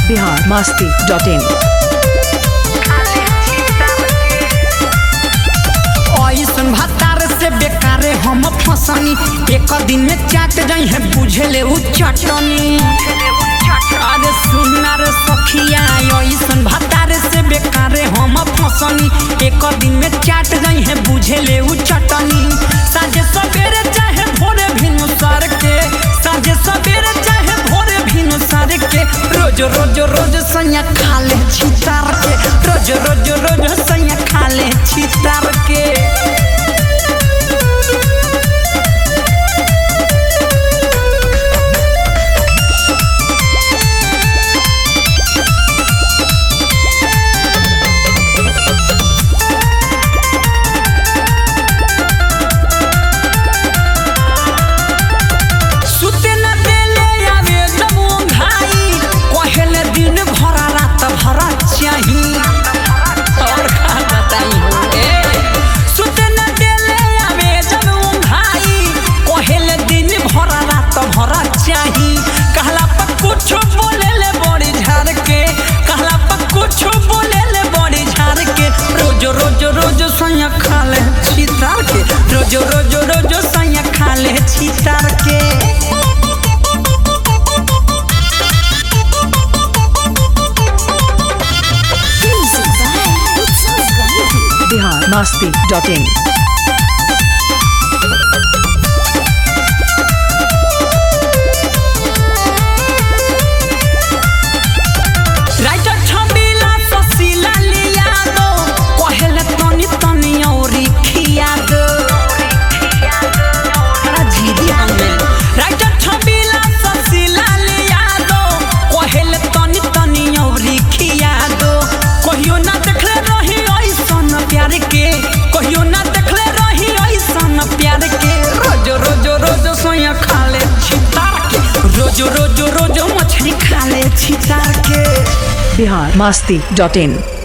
Bihar Masti dot इन ऐसन भतार से बेकारे हम फसनी एक दिन में चाट जाई है बुझले उ चटनी अरे सुना रे सखिया ऐसन भतार से बेकारे हम फसनी एक दिन में चाट जाई है बुझले उ चटनी साझे सवेरे चाहे भोरे भिनु सर के साझे सवेरे चाहे भोरे भिनु सर के रोज रोज रोज सैया खा ले छितार के रोज रोज रोज सैया खा ले छितार के सुते न देले आवे जब ओंघाई कहेले दिन भर रात भर चाही और का बताई हो ए सुते न देले आवे जब ओंघाई कहेले दिन भर रात भर चाही कहला पर कुछ बोलेले बड़ी झाड़ के कहला पर कुछ बोलेले बड़ी झाड़ के रोज रोज रोज सैया खा ले छितार के रोज रोज रोज सैया खा ले छितार के Bihar Masti dot in writer Chhabila ससिला लिया दो कहेले तनी तनी औरी खिया दो हरा झीदी हमें राइटर छबिला ससिला लिया दो कहेले तनी तनी औरी खिया दो कहियो ना देखले रही ऐसन प्यार के कहियो ना देखले रही ऐसन प्यार के रोज रोज रोज सोया खा ले छितार के रोज रोज रोज मछली खा ले छितार के बिहार मस्ती डॉट इन